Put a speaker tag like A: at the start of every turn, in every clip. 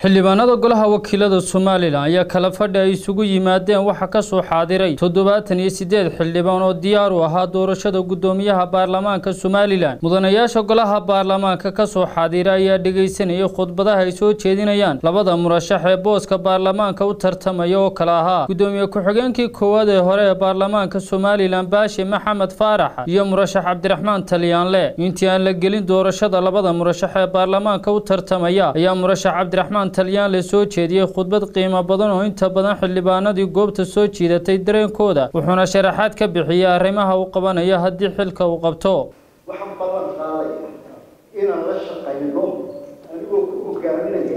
A: xildhibaanada golaha wakiilada somalilan ayaa kala fadhi ay isugu yimaadeen waxaa kasoo xaadiray toddobaatan iyo siddeed xildhibaan oo diyaar u ahaa doorashada guddoomiyaha baarlamaanka somalilan mudanayaasha golaha baarlamaanka kasoo xaadiray ayaa dhegaysanayay khudbadaha ay soo jeedinayaan labada murashax ee booska baarlamaanka u tartamaya oo kale ahaa guddoomiye ku-xigeenkii koowaad ee hore ee baarlamaanka somalilan baashi maxamed faarax iyo murashax cabdiraxmaan talyaanle intii aan la gelin doorashada labada murashax ee baarlamaanka u tartamaya ayaa murashax cabdiraxmaan talyan la soo jeediyey khudbad qiimo badan oo inta badan xildhibaanadii goobta soo jiidatay dareenkooda wuxuuna sharaxaad ka bixiyey arrimaha uu qabanayo haddii xilka uu qabto
B: waxaan ballan qaaday inaan la shaqayno anigoo ku hogaaminaya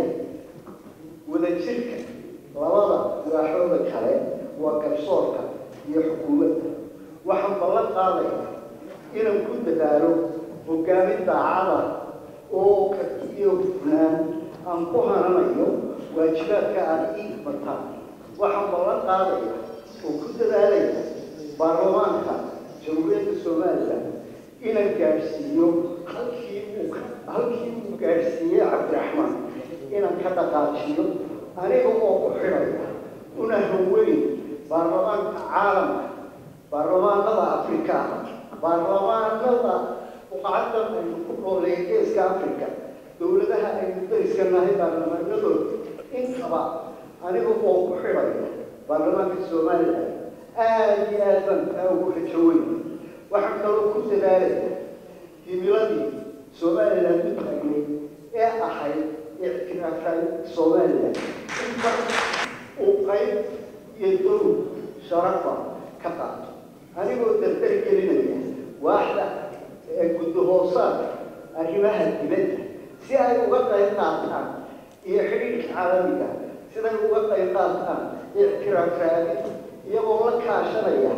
B: wadajirka labada madaxooda kale waa garsoorka iyo xukuumadda waxaan ballan qaadaya inaan ku dadaalo hogaamin daacada oo karti iyo hufnaan aan ku hananayo waajibaadka aan ii bataan waxaan ballan qaadaya oo ku dadaalaya baarlamaanka jamhuuriyadda somalilan inaan gaadhsiiyo halkii uu halkii uu gaadhsiiyey cabdiraxmaan inaan ka dhaqaajiyo aniga oo ku xidhaya una haweyn baarlamaanka caalamka baarlamaanada afrikaana baarlamaanada uqacaddan aynu ku nooleeya geeska africa dowladaha aynu dariska nahay baarlamaanadooda intaba aniga oo ku xidhaya baarlamaanka somalilan aada iyo aad baan taa ugu rajo weyn waxaan kaloo ku dadaalaya himiladii somalilan u taagnay ee ahayd ictiraafay somalilan in mar uu qayb iyo dow sharafa ka qaato anigoo dardar gelinaya waaxda ee guddahoosaadka arrimaha dibadda si ay uga qayb qaataan iyo xidhiidhka caalamiga siday uga qayb qaataan ictiraaf raadin iyagoo la kaashanaya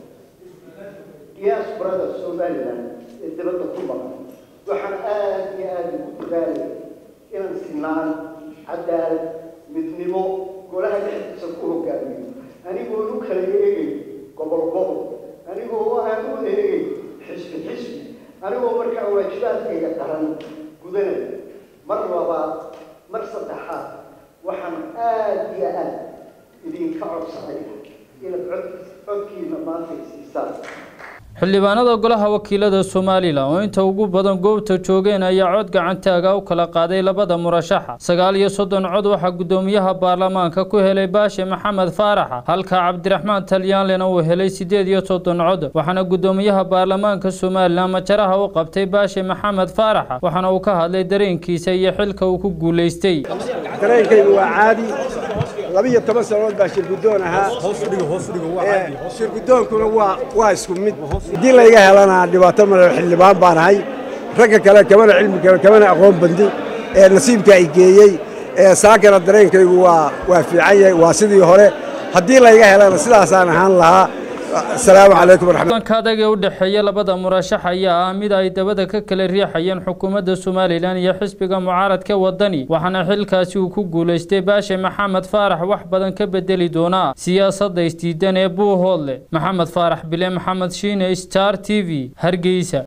B: diasporada somalilan ee dibadda ku maqan waxaan aada iyo aada ugu dadaalaya inaan sinaan cadaalad midnimo golaha dhexdiisa ku hogaamiyo anigoo u kala eegay gobol gobol anigoo aan u eegay xisbi xisbi anigoo markaa waajibaadkayga qaran gudanaya mar labaad mar saddexaad waxaan aada iyo aada idinka codsanaya inaad cod codkiina maanta siisaan
A: xildhibaanada golaha wakiilada somalilan oo inta ugu badan goobta joogeen ayaa cod gacantaaga u kala qaaday labada murashaxa sagaal iyo soddon cod waxaa guddoomiyaha baarlamaanka ku helay baashi maxamed faaraxa halka cabdiraxmaan talyaanlena uu helay siddeed iyo soddon cod waxaana guddoomiyaha baarlamaanka somalilan majaraha u qabtay baashi maxamed faaraxa waxaana uu ka hadlay dareenkiisa iyo xilka uu ku guulaystay
C: dareenkaygu waa caadi labiyo toban sannadood baa shirguddoon ahaa shirguddoonkuna waa waa isku mid haddii layga helana dhibaato male xildhibaan baan ahay ragga kale kamana cilmi kale kamana aqoon bandi ee nasiibka ay geeyey ee saakana dareenkaygu waa waa fiican yahay waa sidii hore haddii layga helana sidaasaan ahaan lahaa asalaamu calaykum
A: waraxmatullahi adag ee u dhexeeya labada murashax ayaa ah mid ay dabada ka kala riixayeen xukuumadda somalilan iyo xisbiga mucaaradka wadani waxaana xilkaasi uu ku guulaystay baashe maxamed faarax wax badan ka bedeli doonaa siyaasadda isdiidan ee buuhoodle maxamed faarax bile maxamed shiine star t v hargeysa